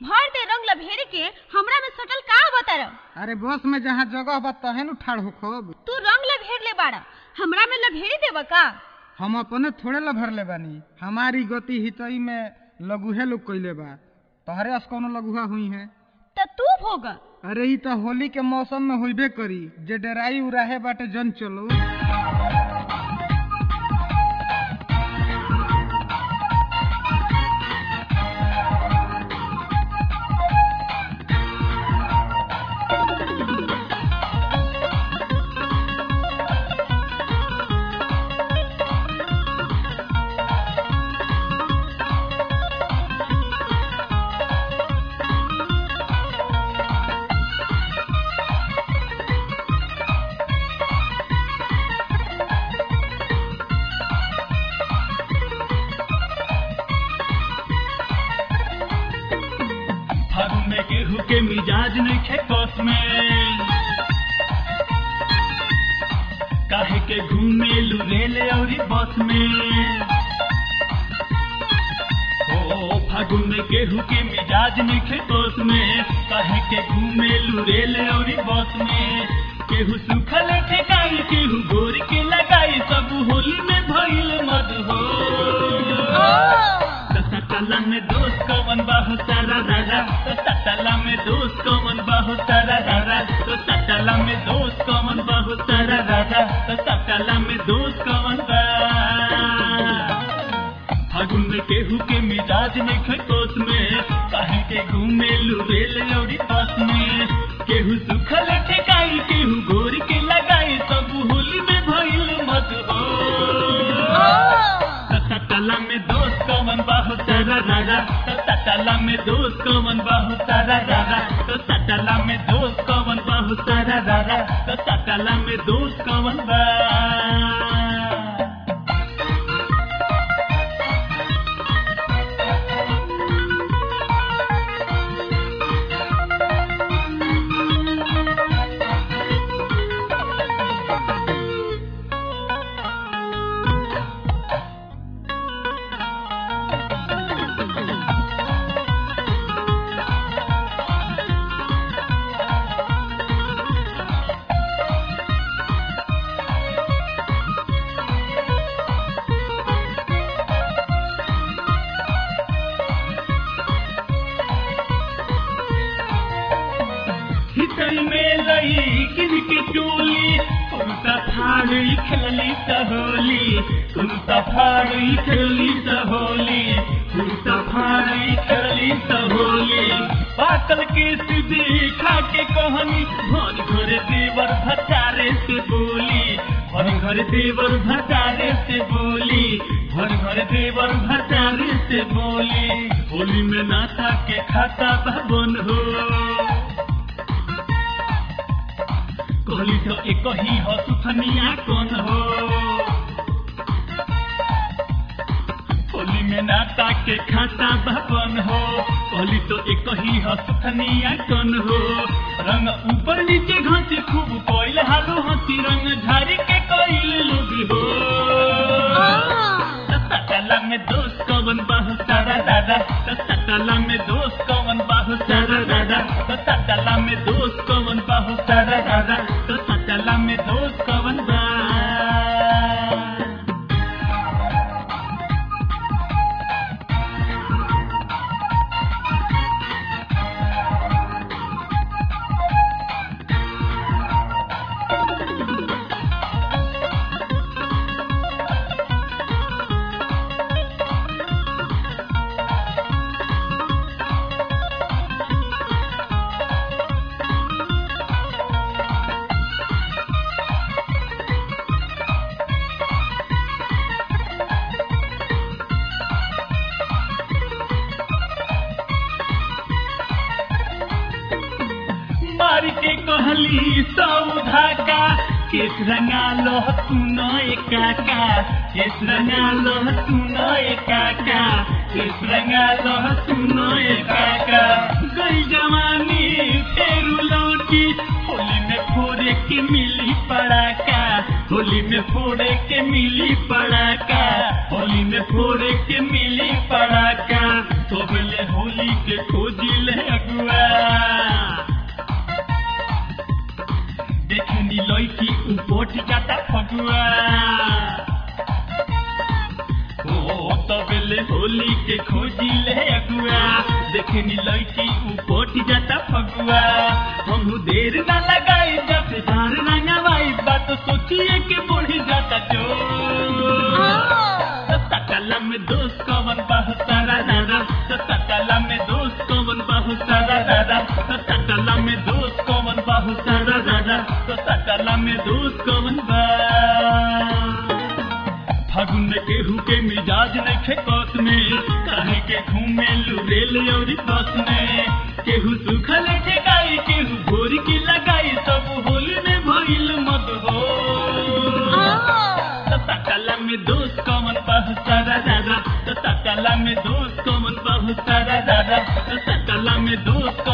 भर दे रंग लभेरी के हमरा में सटल का बतर अरे बस में जहाँ जगह बा तहे नु ठाड़ होखब तू रंग लभेर ले बाड़ा हमरा में लभेरी देब का हम अपने थोड़े ला भरले बानी हमारी गति हितई में लघुहे लोग कइले बा तोहरे अस कौनो लघुहा हुई है त तू भोग अरे ई तो होली के मौसम में होइबे करी जे डराई उराहे बाटे जन चलो फागुन में केहू के मिजाज नइखे कस में काहे के घूमे रेले औरी बस में ओ फागुन में केहू के मिजाज नइखे कस में काहे के घूमे रेले औरी बस में केहू सुखल ठेकाई केहू गोर के लगाई सब होली में भइल मद हो सटला में दोस्त कवन बाहु सारा दादा तो सटला में दोस्त कवन बाहु सारा दादा तो सटला में दोस्त कवन बाहु सारा दादा तो सटला में दोस्त कवन बा फागुन में केहू के मिजाज में खटोस में काहे के घूमे लुरेल औरी बस में केहू सुखल ठेकाई केहू गोर के लगाई सब होली में भइल मत हो सटला में दोस्त कवन बाहु सारा दादा तो सटला में दोस्त कवन बाहु सारा दादा तो सटला में दोस्त कवन बाहु सारा दादा तो सटला में दोस्त कवन बा हितई में लई किन के चोली कुर्ता फाड़ी खेली सहोली कुर्ता फाड़ी खेली सहोली कुर्ता फाड़ी खेली सहोली पाकल के सीधी खा के कहनी घर घर देवर भटारे से बोली घर घर देवर भटारे से बोली घर घर देवर भटारे से बोली होली में नाता के खाता भवन हो कहली तो एक ही हो सुथनिया कौन हो होली में नाता के खाता भवन हो कहली तो एक ही हो सुथनिया कौन हो रंग ऊपर नीचे घाटी खूब कोइल हालो हंसी रंग झारी के कोइल लोग हो सटला में दोस्त कवन बाहु सारा दादा तो सटला में दोस्त कवन बाहु सारा दादा तो सटला में दोस्त कवन बाहु सारा दादा तो सटला में दोस्त कवन बा मार के कहली सौधा का केस रंगा लो सुनो काका केस रंगा लो सुनो काका केस रंगा लो सुनो काका गई जवानी फेरू लौटी होली में फोड़े के मिली पड़ाका होली में फोड़े के मिली पड़ाका होली में फोड़े के मिली पड़ाका तो बोले होली के खोजी ले अगुआ देखनी लड़की उपोट जाता फगुआ ओ तबेले होली के खोजी ले अगुआ देखनी लड़की उपोट जाता फगुआ हमहू देर ना लगाई जब धार ना नवाई बात सोचिए के बढ़ी जाता जो सकला में दोस्त कवन बहुत सारा दादा सकला में दोस्त कवन बहुत सारा दादा सकला में दोस्त कवन बहुत सारा दादा सकला में दोस्त कवन बा फागुन में केहू के मिजाज नइखे कस में काहे के घूमे रेल और बस में केहू सुखल ठेकाई केहू भोर की लगाई सब होली में भइल मत हो सकला में दोस्त कमन बहुत सारा दादा सकला में दोस्त कमन बहुत सारा दादा सकला में दोस्त